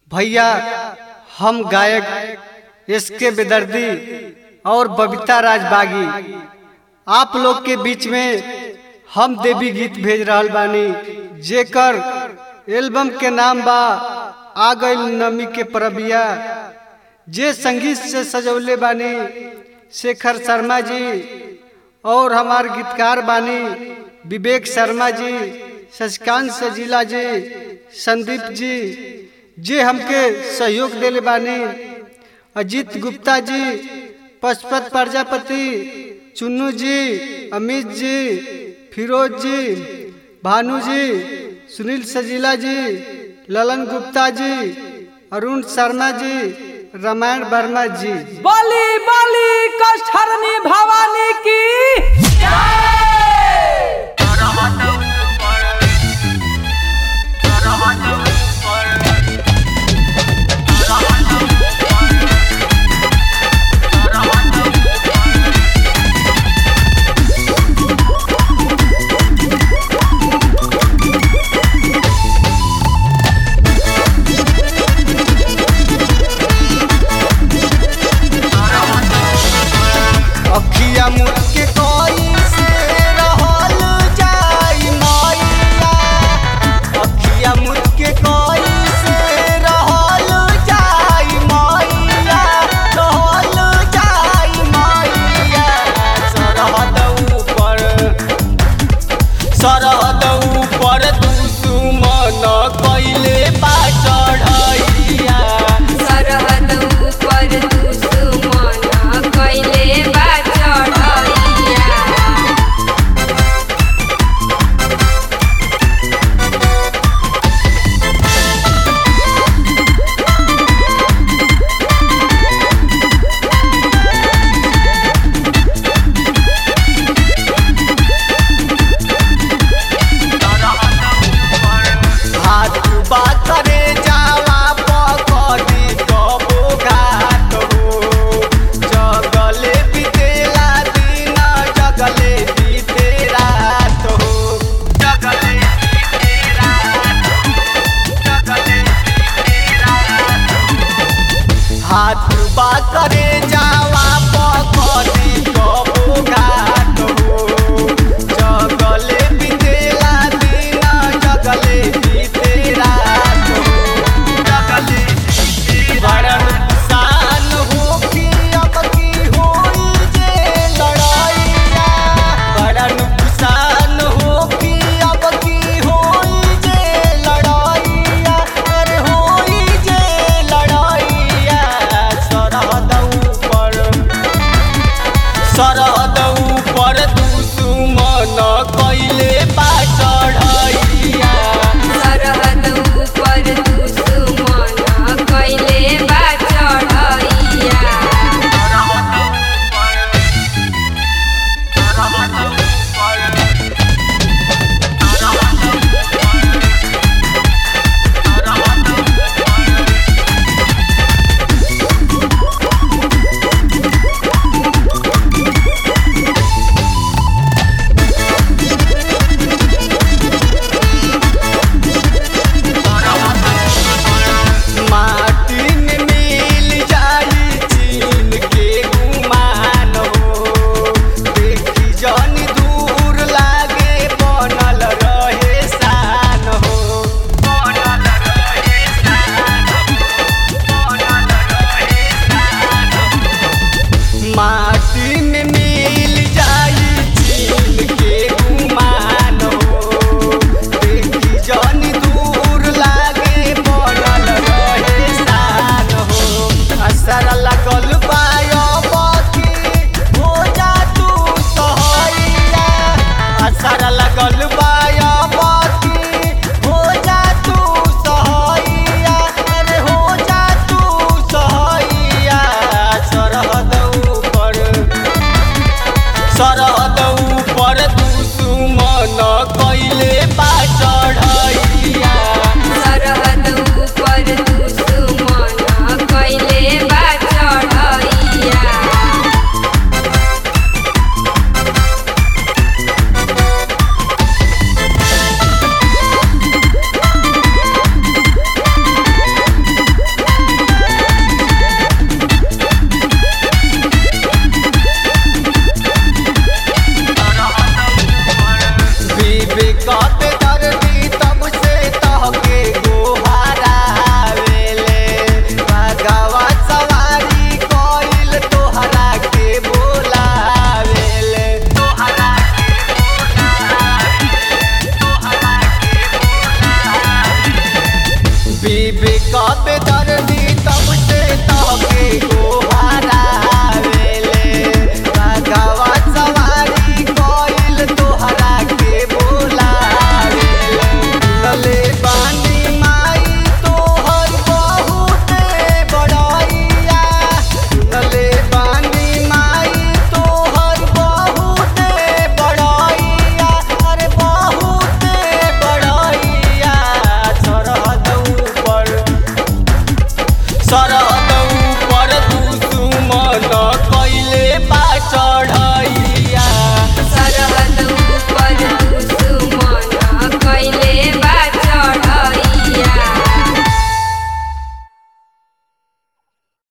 भैया हम गायक एस के बेदर्दी और बबीता राज बागी आप लोग के बीच में हम देवी गीत भेज रहल बानी जेकर एल्बम के नाम बा आ गइल नमी के परबिया जे संगीत से सजौले बानी शेखर शर्मा जी और हमार गीतकार बानी विवेक शर्मा जी शशिकांत सजीला जी संदीप जी जे हमके सहयोग देले बानी अजीत गुप्ता जी पशुपत प्रजापति चुन्नू जी अमित जी फिरोज जी भानु जी सुनील सजीला जी ललन गुप्ता जी अरुण शर्मा जी रामायण वर्मा जी बलि बलि कष्टहरणी भवानी की अखिया मुड़ के कोई से रहल जाई मैया अखिया मुड़ के कोई से रहल जाई मैया रहल जाई मैया सरहद ऊपर सरहद ऊपर दुश्मन कैले बा चढ़ैया सरहद ऊपर दुश्मन कैले बा चढ़ैया हाथ बा करे जावा पकड़ी कबो घाट हो जगले बीतेला दिन जगले बीते रात हो जगले बीते रात हो जगले बीते रात हो हाथ बा करे जावा पकड़ी कबो घाट हो जगले बीतेला दिन जगले बीते रात हो जगले बीते बड़ा नुकसान हो कि अब की होई जे लड़ाइया बड़ा नुकसान हो कि अब की होई जे लड़ाइया अरे होई जे लड़ाइया सरहद ऊपर कबे दर्दी तब से तहके गोहारावेले बाघवा सवारी कइल तोहरा के बोलावेले लले बानी माई तोहर बहुते बड़ाइया लले बानी माई तोहर बहुते बड़ाइया अरे बहुते बड़ाइया सरहद ऊपर सरहद ऊपर दुश्मन कैले बा चढ़ैया